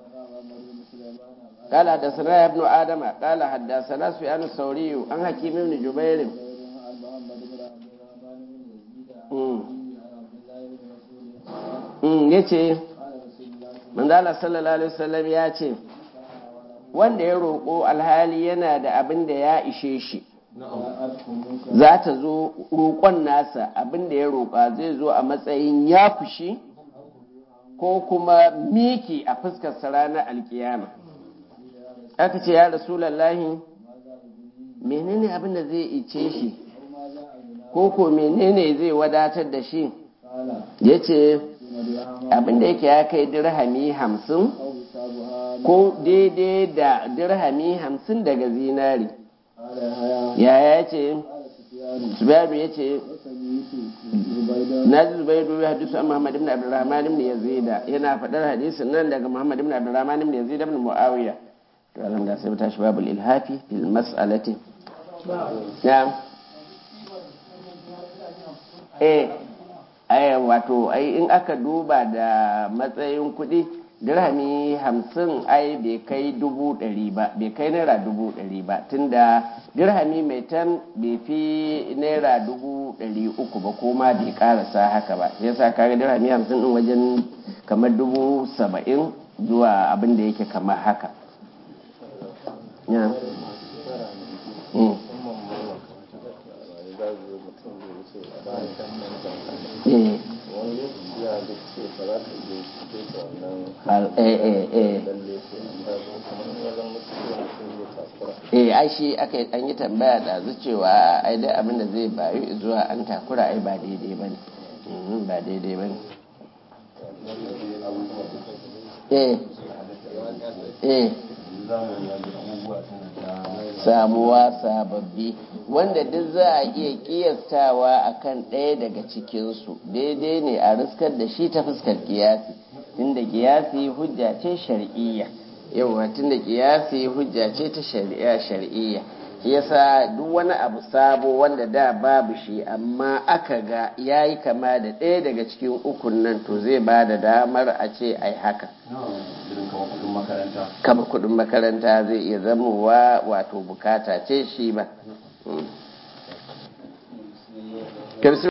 قال حدثنا ابن آدم قال حدثنا سفيان الثوري عن حكيم بن جبير عن محمد بن عبد الرحمن بن يزيد مم. عن عبد الله بن مسعود Mm, yace قال رسول الله manzo Allah sallallahu alaihi wasallam ya ce wanda ya roƙo alhali yana da abin da ya ishe shi جاءتكم منكر za ta zo roƙon nasa abin da ya roƙa zai zo a matsayin ya fushi ko kuma miki a fuskarsa ranar alkiyama aka ce ya rasulallahi menene abin da zai ice shi ko ko menene zai wadatar da shi قال ya ce ثم درهم abin da yake ya kai dirhami hamsin أو حسابها ko daidai da dirhami hamsin daga zinari قال يحيى yaya ce قال سفيان subairu ya ce وسميت زبيدا na ji zubairu ya hadisu an muhammad ibn abdurrahman ibn yazida yana faɗar hadisin nan daga muhammad ibn abdurrahman ibn yazida ibn muawiya to alhamdulillah sai mu tashi babul ilhafi fil mas'alati na'am eh ai wato ai in aka duba da matsayin kuɗi dirhami hamsin ai bai kai dubu ɗari ba bai kai naira dubu ɗari ba tunda dirhami mai tan bai fi naira dubu ɗari uku ba ko ma bai karasa haka ba yasa kaga dirhami hamsin ɗin wajen kamar dubu saba'in zuwa abin da yake kamar haka ya Mm. Eh. Al- eh eh eh eh ai shi aka yi- an yi tambaya da zu cewa ai dai abin da zai bayu zuwa an takura ai ba daidai ba ne ba daidai ba ne eh eh samuwa sababbi wanda duk za a iya kiyastawa akan ɗaya daga cikinsu daidai ne a riskar da shi ta fuskar kiyasi tunda kiyasi hujja ce shar'iyya yawa tunda kiyasi hujja ce ta shari'a shar'iyya yasa duk wani abu sabo wanda da babu shi amma aka ga yayi kama da ɗaya daga cikin ukun nan to zai ba da damar a ce ai haka kama kudin makaranta zai iya zamowa wato bukata ce shi ba. Mm.